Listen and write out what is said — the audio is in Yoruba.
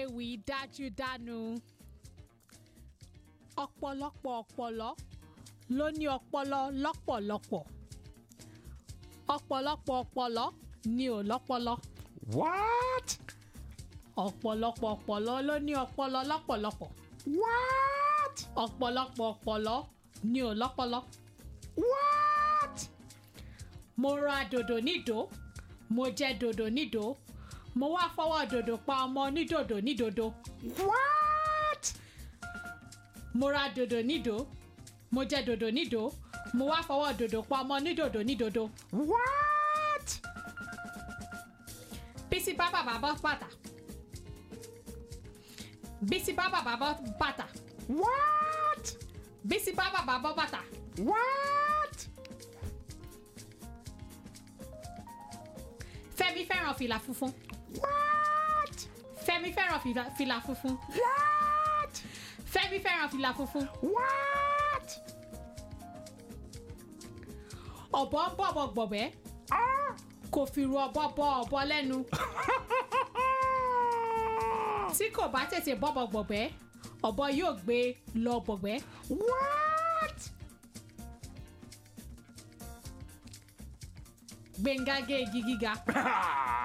ewì dájúdánu ọ̀pọ̀lọpọ̀ ọ̀pọ̀lọ́ ló ní ọpọlọ lọ́pọ̀lọpọ̀ ọ̀pọ̀lọpọ̀ ọ̀pọ̀lọ́ ni ò lọ́pọlọ What? ọ̀pọ̀lọpọ̀ ọ̀pọ̀lọ́ ló ní ọpọlọ lọ́pọ̀lọpọ̀ What? ọ̀pọ̀lọpọ̀ ọ̀pọ̀lọ́ ni ò lọ́pọlọ What? mo ra dòdò nídò mo jẹ dòdò nídò mo wá fọwọ́ dòdò pa ọmọ onídòdò nídòdò What? mo ra dòdò nídò mo jẹ dòdò nídò mo wá fọwọ́ dòdò pa ọmọ onídòdò nídòdò What? bísí bá bàbá bọ́ bàtà bísí bá bàbá bọ́ bàtà What? bísí bá bàbá bọ́ bàtà What? fẹ́mi fẹ́ràn fìlà funfun What? fẹ́mi fẹ́ràn fìlà- fìlà funfun What? fẹ́mi fẹ́ràn fìlà funfun What? ọ̀bọ ń bọ̀bọ̀ gbọ̀bẹ́ Ah! kò fi ru ọ̀bọ bọ ọ̀bọ lẹ́nu tí kò bá tètè bọ̀bọ̀ gbọ̀bẹ́ ọ̀bọ yóò gbé e lọ gbọ̀gbẹ́ What? gbẹ̀ngà gé igi gíga Ah!